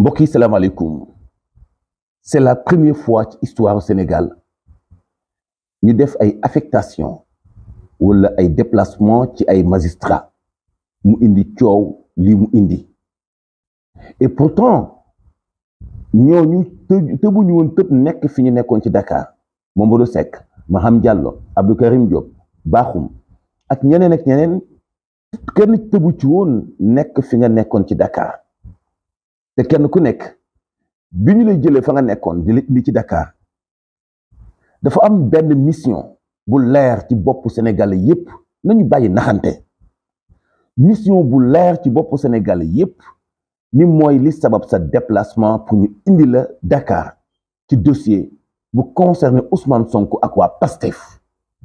mbokk yi salaamaaleykum c'est la première fois ci histoire au Sénégal ñu def ay affectation wala ay déplacement ci ay magistrats mu indi coow lii mu indi et pourtant ñooñu të tëbuñu woon tëb nekk fi ñu nekkoon ci Dakar Mamadou Seck Maham Diallo Abdou Karim Diop Bakhoum ak ñeneen ak ñeneen kenn tëbu ci woon nekk fi nga nekkoon ci Dakar te kenn ku nekk bi ñu lay jëlee fa nga nekkoon di la indi ci Dakar dafa am benn mission bu leer ci boppu Sénégalais yépp nañu bàyyi naxante mission bu leer ci boppu Sénégalais yépp ni mooy li sabab sa déplacement pour ñu indi la Dakar ci dossier bu concerné Ousmane Sonko ak waa PASTEF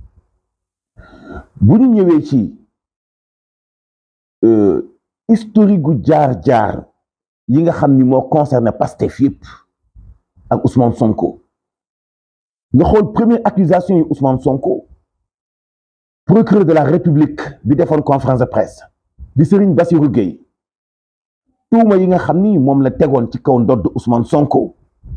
bu ñu ñëwee ci historique gu jaar-jaar yi nga xam ni moo concerné Pastef yépp ak Ousmane Sonko nga xool première accusation yi Ousmane Sonko procureur de la République bi defoon conférence de presse di Serigne Bassirou Gueye tuuma yi nga xam ni moom la tegoon ci kaw ndodd Ousmane Sonko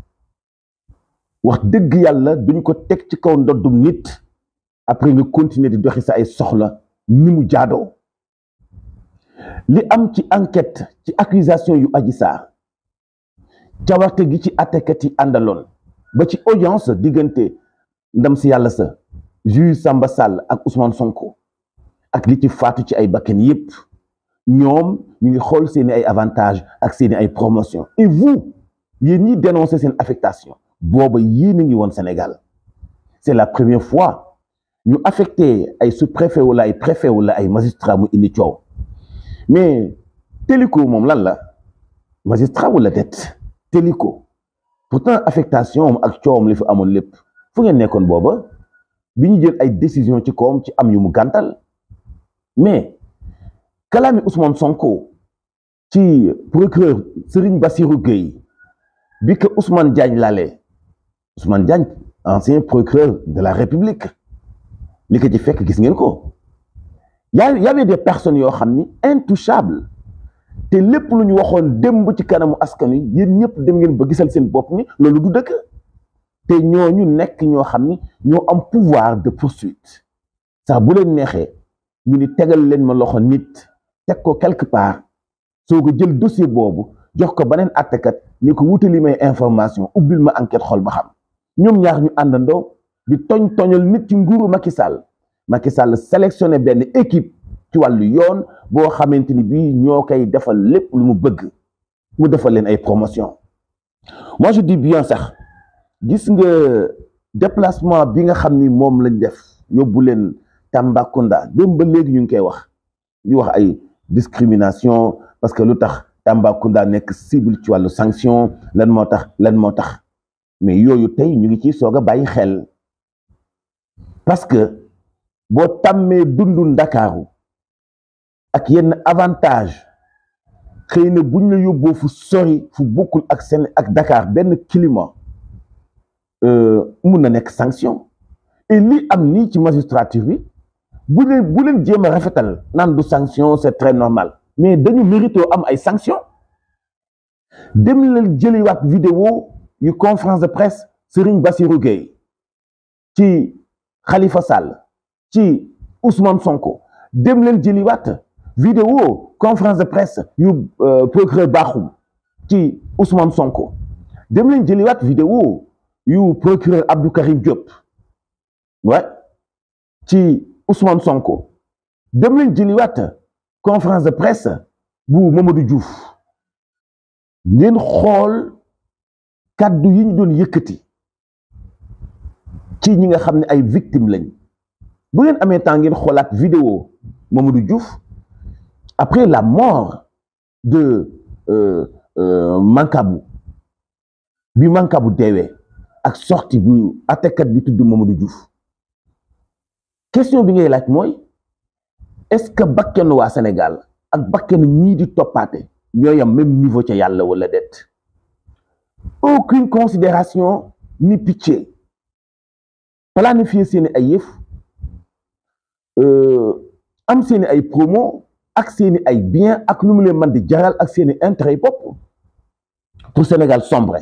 wax dëgg yàlla duñ ko teg ci kaw ndoddum nit après nga continuer di doxi sa ay soxla ni mu jaadoo li am ci enquête ci accusation yu Adji Sarr cawarte gi ci àttekat yi àndaloon ba ci audience diggante ndam si yàlla sa juge Samba Sall ak Ousmane Sonko ak li ci faatu ci ay bakken yépp ñoom ñu ngi xool seeni ay avantages ak seeni ay promotion et vous yéen ñi dénoncer seen affectation booba yéen a ngi woon Sénégal c'est la première fois ñu affecté ay sous-préfet wala ay préfet wala ay magistrat mu indi coow mais Téliko moom lan la magistrat wala det Téliko pourtant affectation ak coowam li fi amoon lépp fu ngeen nekkoon booba bi ñu jël ay décision ci kawam ci am yu mu gàntal mais kalaami Ousmane Sonko ci procureur Serigne Bassirou Gueye bi que Ousmane Diagne laalee Ousmane Diagne ancien procureur de la République li ko ci fekk gis ngeen ko yaa y avait des personnes yoo xam ni intouchables te lépp lu ñu waxoon démb ci kanamu askan wi yéen ñëpp dem ngeen ba gisal seen bopp ni loolu du dëkk te ñooñu nekk ñoo xam ni ñoo am pouvoir de poursuite sax bu leen neexee ñu ni tegal leen ma loxo nit teg ko quelque part soo ko jël dossier boobu jox ko beneen àttekat ni ko wutali may information ubbil ma enquête xool ba xam ñoom ñaar ñu àndandoo di toñ toñal nit ci nguuru Macky Sall Macky Sall sélectionné benn équipe ci wàllu yoon boo xamante ni bii ñoo koy defal lépp lu mu bëgg mu defal leen ay promotion moi je dis bien sax gis nga déplacement bi nga xam ni moom lañ def yóbbu leen Tambacounda dem ba léegi ñu ngi koy wax di wax ay discrimination parce que lu tax Tambacounda nekk cible ci wàllu sanction lan moo tax lan moo tax mais yooyu tey ñu ngi ciy soog a bàyyi xel parce que boo tàmmee dundu ndakaaru ak yenn avantage xëy na buñ la yóbboo fu sori fu bokkul ak seen ak Dakar benn climat mun na nekk sanction et li am nii ci magistrature bi bu leen bu leen jéem a rafetal naan du sanction c'est très normal mais dañu mérito am ay sanction dem leen jëliwaat vidéo yu conférence de presse Serigne Bassirou Gueye ci Khalifa Sall ci Ousmane Sonko dem leen jëliwaat vidéo conférence de presse yu procureur Bakhoum ci Ousmane Sonko dem leen jëliwaat vidéo yu procureur Abdou Karim Diop ouais ci Ousmane Sonko dem leen jëliwaat conférence de presse bu Mamadou Diouf ngeen xool kàddu yi ñu doon yëkkati ci ñi nga xam ne ay victimes lañ bu ngeen amee temps ngeen xoolaat vidéo Mamadou Diouf après la mort de Mankabou bi Mankabou deewee ak sortie bu àttekat bi tudd Mamadou Diouf question bi ngay laaj mooy est-ce que bakkenu waa Sénégal ak bakkenu ñii di toppaate ñooy am même niveau ca yàlla wala déet aucune considération ni pitié planifier seeni ay yëf am seeni ay promo ak seeni ay bien ak lu mu leen mën di jaral ak seeni intérêt bopp pour Sénégal sombre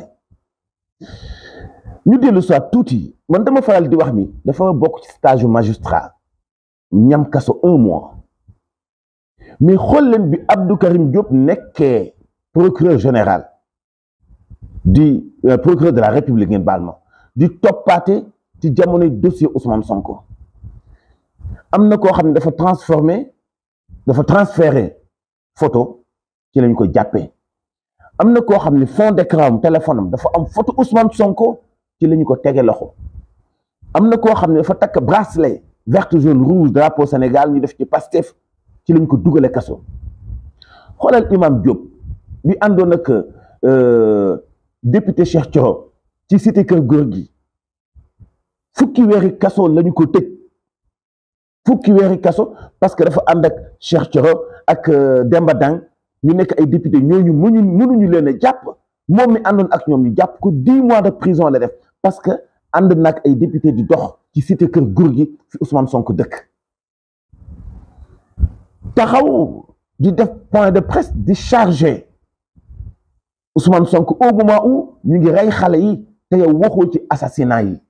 ñu dellu soit tuuti man dama faral di wax ni dafa bokk ci stage magistrat ñam kaso un mois mais xool leen bi Abdou Karim Diop nekkee procureur général di procureur de la République ngeen baal ma di toppaate ci jamonoy dossier Ousmane Sonko am na koo xam ne dafa transformé dafa transféré photo ci lañ ko jàppee am na koo xam ne fond d'écran am téléphone am dafa am photo Ousmane Sonko ci la ñu ko tege loxo am na koo xam ne dafa takk bracelet vert jaune rouge drapeau Sénégal ñu def ci Pastef ci lañ ko dugale kaso xoolal imam Diop bi àndoon ak député Cheikh Thioro ci cité kër góor gi fukki weeri kaso lañu ko tëj fukki weeri kaso parce que dafa ànd ak Cheikh Thioro ak Demba Dang ñu nekk ay député ñooñu mënuñu mënuñu leen a jàpp moom mi àndoon ak ñoom ñu jàpp ko dix mois de prison la def parce que ànd nag ay député di dox ci cité kër góor gi fi Ousmane Sonko dëkk taxaw di def point de presse di chargé Ousmane Sonko au moment où ñu ngi rey xale yi te yow waxoo ci assassinat yi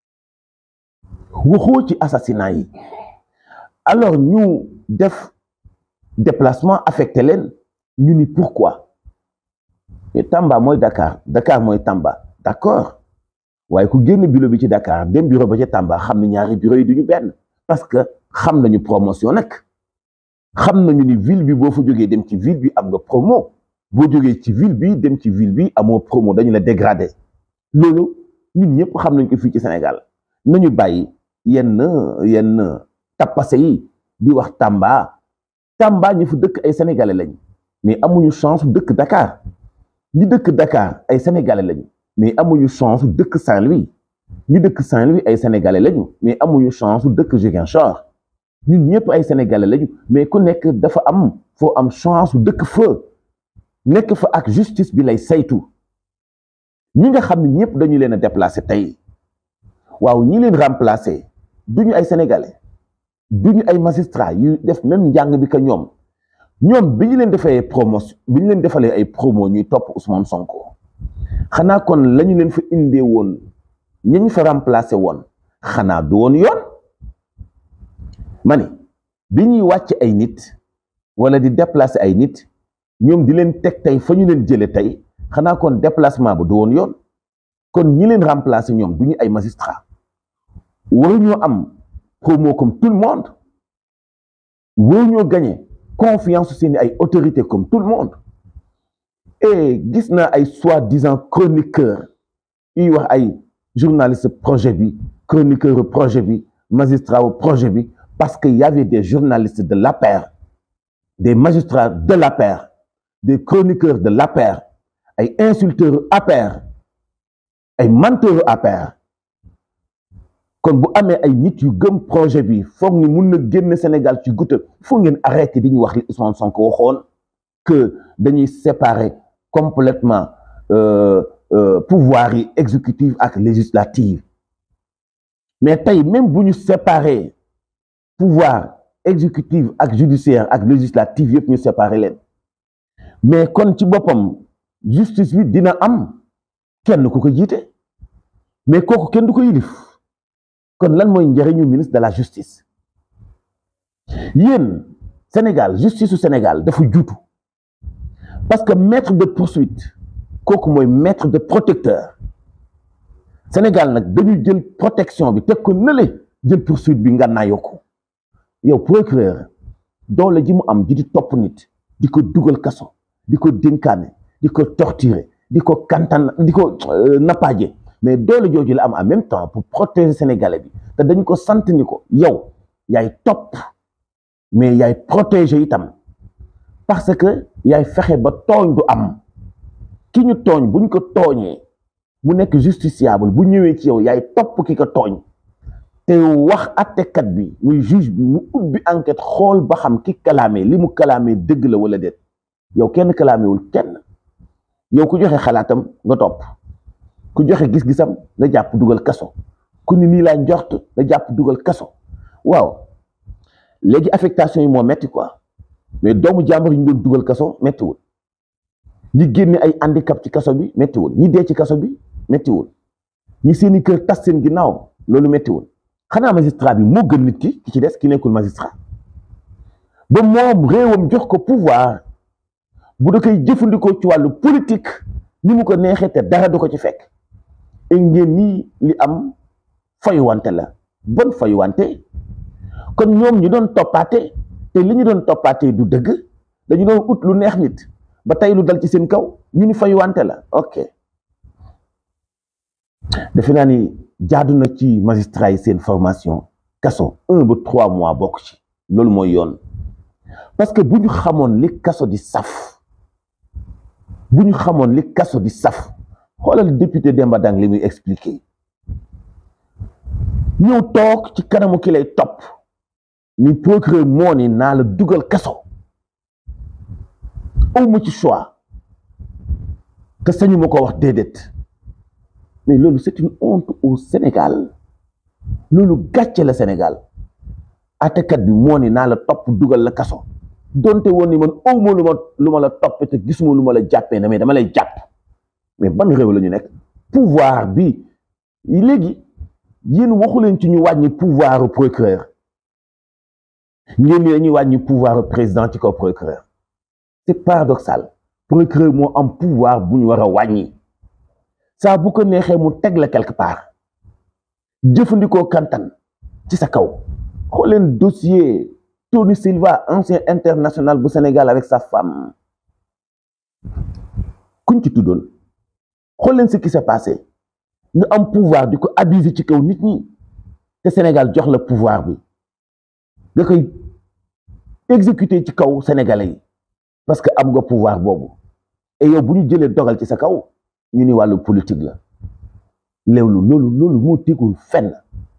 waxoo ci assassinat yi alors ñu def déplacement affecté leen ñu ni pourquoi mais Tamba mooy Dakar Dakar mooy Tamba d'accord waaye ku génn bureau bi ci Dakar dem bureau ba ca Tamba xam ne ñaari bureau yi duñu benn parce que xam nañu promotion nag xam nañu ni ville bi boo fa jógee dem ci ville bi am nga promo boo jógee ci ville bi dem ci ville bi amoo promo dañu la dégradé loolu ñun ñëpp xam nañ ko fii ci Sénégal nañu bàyyi yenn yenn tappase yi di wax Tamba Tamba ñu fa dëkk ay sénégalais lañ mais amuñu chance dëkk Dakar ñi dëkk Dakar ay sénégalais lañu mais amuñu chance dëkk Saint-Louis ñi dëkk Saint-Louis ay sénégalais lañu mais amuñu chance dëkk Ziguinchor ñun ñëpp ay sénégalais lañu mais ku nekk dafa am foo am chance dëkk fa nekk fa ak justice bi lay saytu ñi nga xam ne ñëpp dañu leen a déplacé tey waaw ñi leen remplacé duñu ay sénégalais duñu ay magistrats yu def même njàng bi que ñoom ñoom bi ñu leen defee promotion bi ñu leen defalee ay promo ñuy topp Ousmane Sonko xanaa kon la ñu leen fa indee woon ñi ñu fa remplacé woon xanaa du woon yoon ma ni bi ñuy wàcc ay nit wala di déplacer ay nit ñoom di leen teg tey fa ñu leen jële tey xanaa kon déplacement ba du woon yoon kon ñi leen remplacer ñoom du ñu ay magistrat waruñoo am promo comme tout le monde waruñoo gagner confiance seeni ay autorité comme tout le monde et gis naa ay soi-disant chroniqueur yuy wax ay journaliste projet bi chroniqueur projet bi magistrat au projet bi parce que y avait des journalistes de l'APR des magistrats de l'APR des chroniqueurs de l'APR ay insulteurs APR ay menteurs APR kon bu amee ay nit yu gëm projet bi foog ni mun na génn Sénégal ci goutte foog ngeen arrêté di ñu wax li Ousmane Sonko waxoon que dañuy séparer complètement euh, euh, pouvoir yi exécutif ak législative mais tey même bu ñu séparer pouvoir exécutif ak judiciaire ak législative yëpp ñu séparer leen mais kon ci boppam justice bi dina am kenn ku ko jiite mais kooku kenn du ko yilif kon lan mooy njëriñu ministre de la justice yéen Sénégal justice su Sénégal dafa juutu parce que maître de poursuite kooku mooy maître de protecteur Sénégal nag dañu jël protection bi teg ko nële jël poursuite bi nga naayoo ko yow procureur doole ji mu am ji di topp nit di ko dugal kaso di ko dénkaane di ko torturer di ko kantan di ko nappaaje mais doole jooju la am en même temps pour protéger sénégalais bi te dañ ko sant ni ko yow yaay topp mais yaay protéger itam parce que yaay fexe ba tooñ du am ki ñu tooñ bu ñu ko tooñee mu nekk justiciable bu ñëwee ci yow yaay topp ki ko tooñ te wax attekat bi muy juge bi mu ubbi enquête xool ba xam ki kalaamee li mu kalaamee dëgg la wala déet yow kenn kalaamewul kenn yow ku joxe xalaatam nga topp ku joxe gis-gisam nga jàpp dugal kaso ku ni nii laa njort nga jàpp dugal kaso waaw léegi affectation yi moo metti quoi mais doomu jàmbur yi ñu doon dugal kaso mettiwul ñi génne ay handicap ci kaso bi méttiwul ñi dee ci kaso bi méttiwul ñi seeni kër tas seen ginnaaw loolu méttiwul xanaa magistrat bi moo gën nit ki ki ci des ki nekkul magistrat ba moom réewam jox ko pouvoir bu da koy jëfandikoo ci wàllu politique ni mu ko neexee te dara du ko ci fekk et ngeen nii li am fayuwante la bon fayuwante kon ñoom ñu doon toppaate te li ñu doon toppaate du dëgg dañu doon ut lu neex nit ba tey lu dal ci seen kaw ñu ni fayuwante la ok defe naa ni jaadu na ci magistrat yi seen formation kaso un ba trois mois bokk ci loolu mooy yoon parce que bu ñu xamoon li kaso di saf bu ñu xamoon li kaso di saf xoolal député Demba Dang li muy expliqué ñëw toog ci kanamu ki lay topp ni procureur moo ni naa la dugal kaso awma ci choix te sañu ma ko wax déedéet mais loolu c'est une honte au Sénégal loolu gàcce la Sénégal atekat bi moo ni naa la topp dugal la kaso donte woon ni man awma lu ma lu ma la toppe te gisuma lu ma la jàppee na mais dama lay jàpp mais ban réew la ñu nekk pouvoir bi léegi yéen waxu leen ci ñu wàññi pouvoir procureur ngeen ni dañuy wàññi pouvoir président ci kaw procureur c'est paradoxal procureur moo am pouvoir bu ñu war a wàññi saa bu ko neexee mu teg la quelque part jëfandikoo kantan ci sa kaw xool leen dossier Tony Silva ancien international bu Sénégal avec sa femme kuñ ci tuddoon xool leen ce qui s'est passé nga am pouvoir di ko abuser ci kaw nit ñi te Sénégal jox la pouvoir bi nga koy exécuter ci kaw sénégalais yi parce que am nga pouvoir boobu et yow bu ñu jëlee dogal ci sa kaw ñu ni wàllu politique la léewlu loolu loolu moo tegul fenn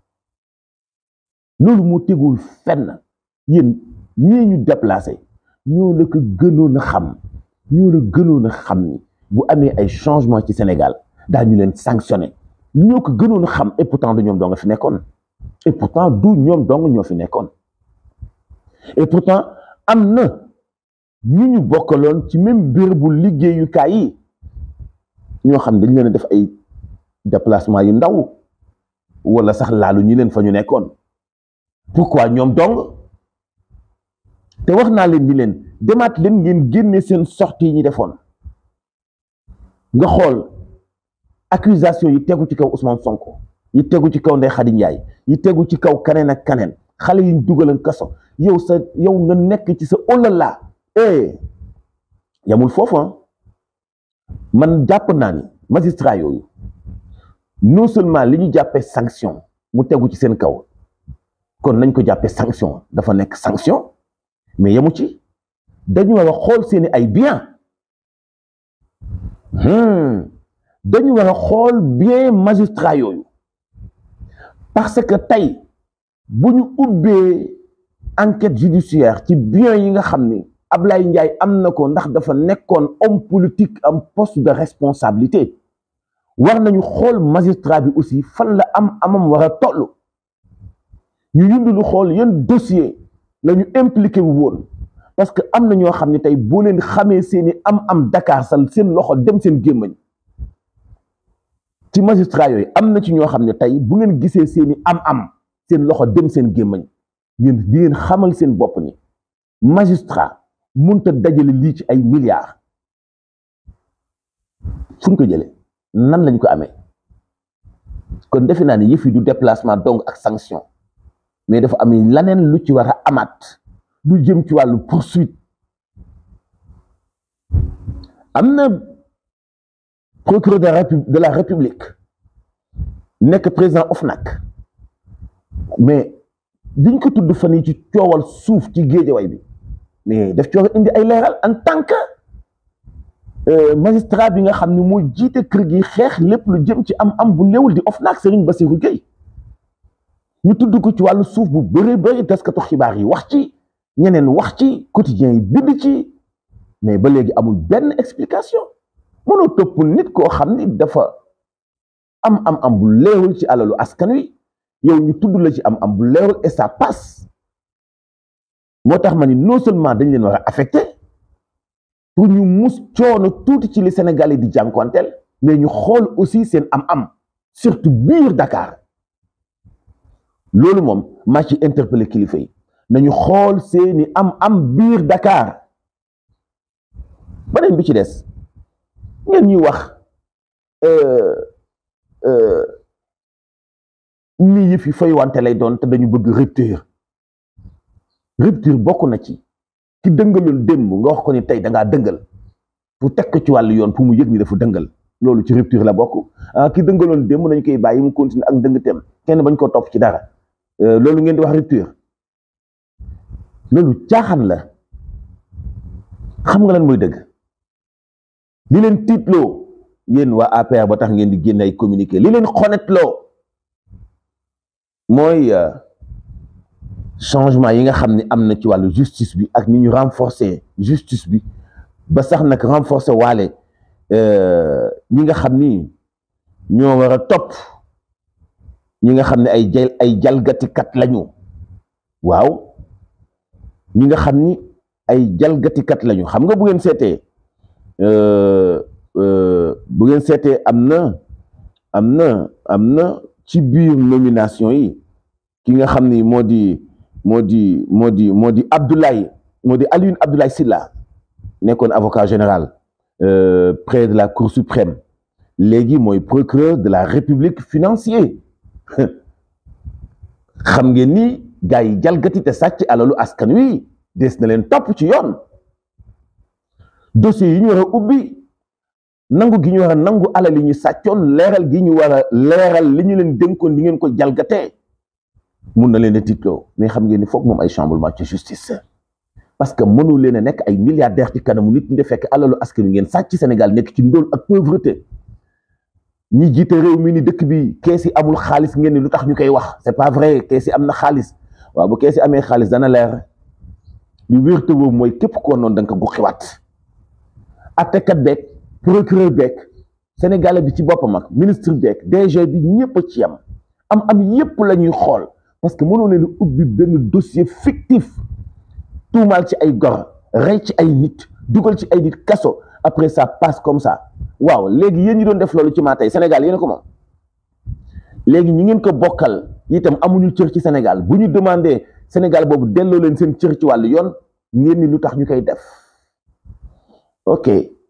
loolu moo tegul fenn yéen ñii ñu déplacé ñoo la ko gënoon a xam ñoo la gënoon a xam ni bu amee ay changement ci Sénégal daañu leen sanctionné ñoo ko gënoon a xam et pourtant du ñoom doo nga fi nekkoon et pourtant du ñoom dong ñoo fi nekkoon et pourtant am na ñu ñu bokkaloon ci même bérébu liggéeyukaay yi ñoo xam dañ leen a def ay déplacement yu ndaw wala sax laalu ñi leen fa ñu nekkoon pourquoi ñoom dong te wax naa leen ni leen demaat leen ngeen génne seen sortie yi ñu defoon nga xool accusation yi tegu ci kaw Ousmane Sonko yi tegu ci kaw Ndeye Khady Ndiaye yi tegu ci kaw kaneen ak kaneen xale yi ñu dugalan kaso yow sa yow nga nekk ci sa olala eh yamul foofu man jàpp naa ni magistrat yooyu non seulement li ñu jàppee sanction mu tegu ci seen kaw kon nañ ko jàppee sanction dafa nekk sanction mais yamu ci dañu war a xool seeni ay bien dañu war a xool bien magistrat yooyu parce que tey bu ñu ubbee enquête judiciaire ci bien yi nga xam ni Ablaye Ndiaye am na ko ndax dafa nekkoon homme politique am poste de responsabilité war nañu xool magistrat bi aussi fan la am amam war a toll ñu yundu lu xool yan dossier la ñu impliqué wu woon parce que am na ñoo xam ne tey boo leen xamee seeni am am Dakar sal seen loxo dem seen gémmañ ci magistrat yooyu am na ci ñoo xam ne tey bu ngeen gisee seeni am am seen loxo dem seen gémmañ ngeen di ngeen xamal seen bopp ni magistrat munta dajale lii ci ay milliards fu ñu ko jëlee nan lañ ko amee kon defe naa ne yëf yi du déplacement donc ak sanction mais dafa am laneen lu ci war a amaat lu jëm ci wàllu poursuite am na procureur de la de la république nekk président OFNAC mais diñ ko tudd fan yi ci coowal suuf ci géejaway bi mais daf ci war a indi ay leeral en tant que magistrat bi nga xam ne moo jiite kër gi xeex lépp lu jëm ci am am bu léewul di OFNAC Serigne Bassirou Gueye ñu tudd ko ci wàllu suuf bu bëree bëri taskatu xibaar yi wax ci ñeneen wax ci quotidien yi bind ci mais ba léegi amul benn explication mënoo topp nit koo xam ni dafa am am am bu leewul ci alalu askan wi yow ñu tudd la ci am am bu leewul et ça passe moo tax ma ni non seulement dañ leen war a affecté pour ñu mus coono tuuti ci li Sénégalais di jànkonteel mais ñu xool aussi seen am-am surtout biir Dakar loolu moom maa ci interpellé kilifa yi nañu xool seeni am-am biir Dakar beneen bi ci des ngeen ñuy wax lii yëf yi fay wante lay doon te dañu bëgg rupture rupture bokk na ci ki dëngaloon démb nga wax ko ni tey da ngaa dëngal pour teg ko ci wàllu yoon pour mu yëg ni dafa dëngal loolu ci rupture la bokk ah ki dëngaloon démb nañu koy bàyyi mu continuer ak dëngteem kenn bañ koo topp ci dara loolu ngeen di wax rupture loolu caaxaan la xam nga lan mooy dëgg li leen tiitloo yéen waa APR ba tax ngeen di génne ay communiqué li leen xonetloo mooy changement yi nga xam ne am na ci wàllu justice bi ak ni ñu renforcer justice bi ba sax nag renforcer waale ñi nga xam ni ñoo war a topp ñi nga xam ne ay jal ay jalgatikat lañu waaw ñi nga xam ni ay jalgatikat lañu xam nga bu ngeen seetee bu ngeen seetee am na am na am na ci biir nomination yi ki nga xam ni moo di moo di moo di moo di Abdoulaye moo di Alioune Abdoulaye Sylla nekkoon avocat général près de la Cour suprême léegi mooy procureur de la République financier xam ngeen ni gars yi jalgati te sàcc alalu askan wi des na leen topp ci yoon dossier yi ñu war a ubbi nangu gi ñu war a nangu alal yi ñu sàccoon leeral gi ñu war a leeral li ñu leen dénkoon di ngeen ko jalgatee mun na leen a tiitloo mais xam ngeen ni foog moom ay chamboulement ci justice parce que mënu leen a nekk ay milliardaires ci kanamu nit ñi de fekk alalu askan wi ngeen sàcc Sénégal nekk ci ndóol ak pauvreté ñi jiite réew mi ni dëkk bi kees yi amul xaalis ngeen ni lu tax ñu koy wax c'est pas vrai kees yi am na xaalis waaw bu kees yi amee xaalis dana leer li wér te boobu mooy képp koo noonu da nga ko guxiwaat attekat beeg procureur beeg sénégalais bi ci boppam ak ministre beeg DG bi ñëpp a ci am am am yépp la ñuy xool parce que mënoo leen ubbi benn dossier fictif tuumaal ci ay gor rey ci ay nit dugal ci ay nit kaso après ça passe comme ça waaw léegi yéen ñi doon def loolu ci maa tey Sénégal yéen ko moom léegi ñi ngeen ko bokkal itam amuñu cër ci Sénégal bu ñu demandé Sénégal boobu delloo leen seen cër ci wàllu yoon ngeen ni lu tax ñu koy def ok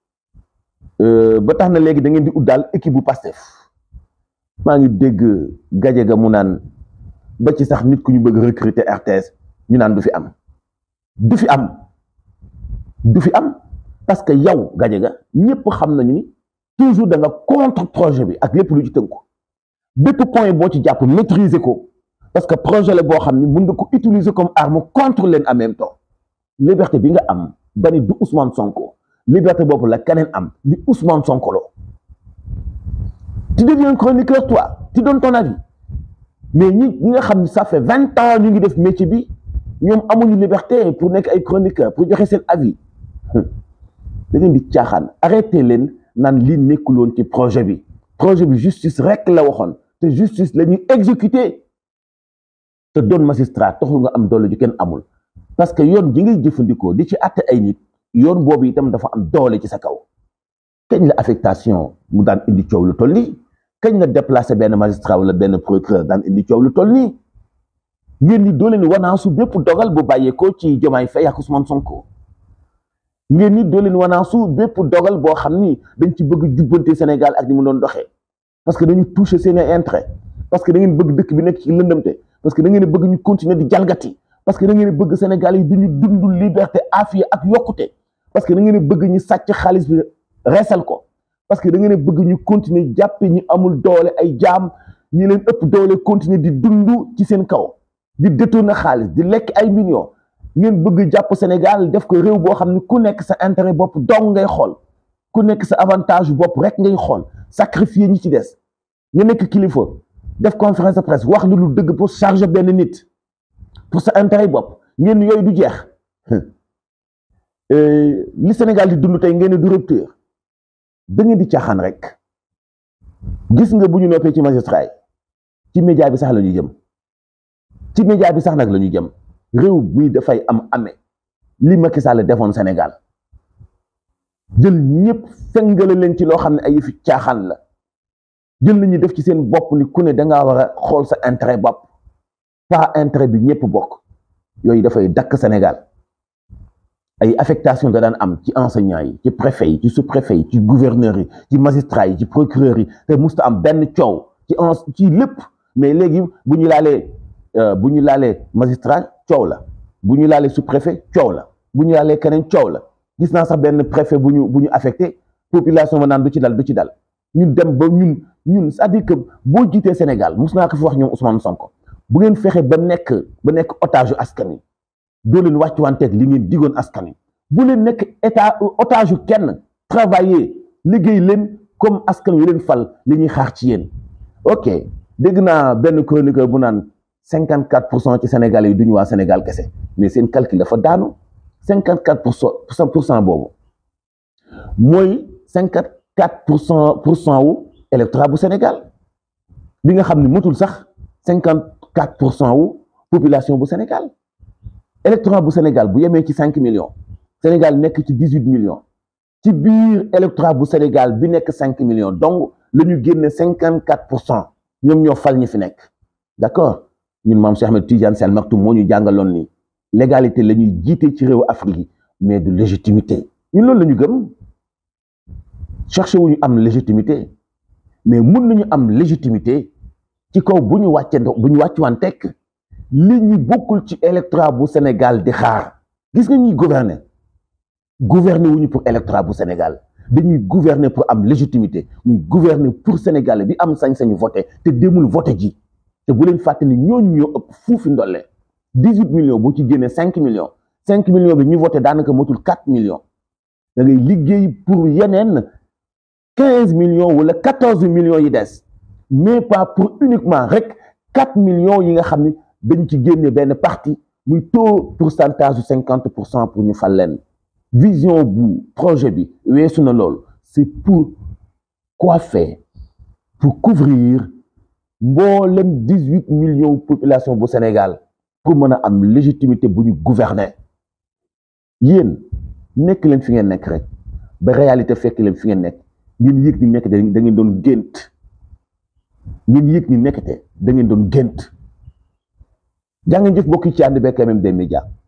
ba tax na léegi da ngeen di ut daal équipe bu Pastef maa ngi dégg gaje ga mu naan ba ci sax nit ku ñu bëgg recruter RTS ñu naan du fi am du fi am du fi am parce que yow gaje ga ñëpp xam nañu ni toujours da nga contre projet bi ak lépp lu ci tënku bépp point boo ci jàpp maîtriser ko parce que projet la boo xam ni mun nga ko utiliser comme arme contre leen en même temps liberté bi nga am ba ni du Ousmane Sonko liberté boobu la keneen am di Ousmane Sonko lo tu deviens chroniqueur toi tu donnes ton avis mais ñi ñi nga xam ni ça fait vingt ans ñu ngi def métier bi ñoom amuñu liberté pour nekk ay chroniqueur pour joxe seen avis da ngeen di caaxaan arrêté leen naan lii nekkul woon ci projet bi projet bi justice rek la waxoon te justice la ñuy exécuter te doon magistrat taxul nga am doole ju kenn amul parce que yoon ji ngay jëfandikoo di ci àtte ay nit yoon boobu itam dafa am doole ci sa kaw kañ la affectation mu daan indi coow lu toll nii kañ la déplacé benn magistrat wala benn procureur daan indi coow lu toll nii ngeen ni doo leen wanaasu bépp dogal bu bàyyeekoo ci Diomaye Faye ak Ousmane Sonko ngeen ni doo leen wanaasu bépp dogal boo xam ni dañ ci bëgg jubbante Sénégal ak ni mu doon doxee parce que dañu touché seen intérêt parce que da ngeen bëgg dëkk bi nekk ci lëndëmte parce que da ngeen bëgg ñu continuer di jalgati parce que da ngeen bëgg Sénégal yi duñu dund liberté afiya ak yokkute parce que da ngeen bëgg ñu sàcc xaalis bi reesal ko parce que da ngeen bëgg ñu continuer jàppe ñu amul doole ay jaam ñi leen ëpp doole continuer di dund ci seen kaw di détourner xaalis di lekk ay millions ngeen bëgg jàpp Sénégal def ko réew boo xam ne ku nekk sa intérêt bopp dong ngay xool ku nekk sa avantage bopp rek ngay xool sacrifier ñi ci des nga nekk kilifa def conférence de presse wax lu lu dëgg pour charger benn nit pour sa intérêt bopp ngeen yooyu du jeex li Sénégal di dund tey ngeen du rupture da ngeen di caaxaan rek gis nga bu ñu noppee ci magistrat yi ci média bi sax la ñu jëm ci média bi sax nag la ñu jëm réew mi dafay am amee li Macky Sall defoon Sénégal jël ñëpp fengale leen ci loo xam ne ay yëfi caaxaan la jël nañu def ci seen bopp ni ku ne dangaa war a xool sa intérêt bopp pas intérêt bi ñëpp bokk yooyu dafay dakk Sénégal ay affectation da daan am ci enseignants yi ci préfet yi ci sous-préfet yi ci gouverneurs yi ci magistrats yi ci procureurs yi te musta am benn coow ci en ci lépp mais léegi bu ñu laalee bu ñu laalee magistrat coow la bu ñu laalee sous-préfet coow la bu ñu laalee keneen coow la gis naa sax benn préfet bu ñu bu ñu affecté population ba naan du ci dal du ci dal ñun dem ba ñun ñun c'est-à-dire que boo jiitee Sénégal mus naa ko fi wax ñoom Ousmane Sonko bu ngeen fexe ba nekk ba nekk otage askan wi doo leen wàccuwanteeg li ngeen digoon askan wi bu leen nekk état otage kenn travailler liggéey leen comme askan wi leen fal li ñuy xaar ci yéen ok dégg naa benn chroniqueur bu naan cinquante quatre pour cent ci Sénégal yi duñu waa Sénégal kese mais seen calcul dafa daanu cinquante quatre pour cent pour cent boobu mooy cinquante quatre pour cent pour cent wu électorat bu Sénégal bi nga xam ne motul sax cinquante quatre pour cent wu population bu Sénégal électorat bu Sénégal bu yemee ci cinq millions Sénégal nekk ci dix huit millions ci biir électorat bu Sénégal bi nekk cinq millions donc la ñu génne cinquante quatre pour cent ñoom ñoo fal ñi fi nekk d'accord ñun maam Cheikh Ahmed Tidiane Sy Al Maktoum moo ñu jàngaloon ni légalité la ñuy jiite ci réewu Afrique yi mais du légitimité ñun loolu la ñu gëm cherché wu ñu am légitimité mais mun nañu am légitimité ci kaw bu ñu wàcce bu ñu wàccuwaan tekk li ñi bokkul ci électorat bu Sénégal di xaar gis nga ñuy gouverner gouverner wuñu pour électorat bu Sénégal dañuy gouverner pour am légitimité ñuy gouverner pour Sénégalais bi am sañ-sañu voté te demul voté ji te bu leen fàtte ni ñooñu ñoo ëpp fuufi ndolle dix huit millions boo ci génnee cinq millions cinq millions bi ñu voté daanaka motul quatre millions da ngay liggéey pour yeneen quinze millions wala quatorze millions yi des mais pas pour uniquement rek quatre millions yi nga xam ni dañ ci génne benn parti muy taux pourcentage su cinquante pour cent pour ñu fal leen vision bu projet bi weesu na loolu c'est pour coiffer pour couvrir mboolem dix huit millions population bu Sénégal pour mën a am légitimité bu ñu gouverner yéen nekk leen fi ngeen nekk rek ba réalité fekk leen fi ngeen nekk ngeen yëg ni nekk da ngeen doon gént ngeen yëg ni nekkte da ngeen doon gént jaa ngeen jëf mbokk yi ci ànd beeg MMD Média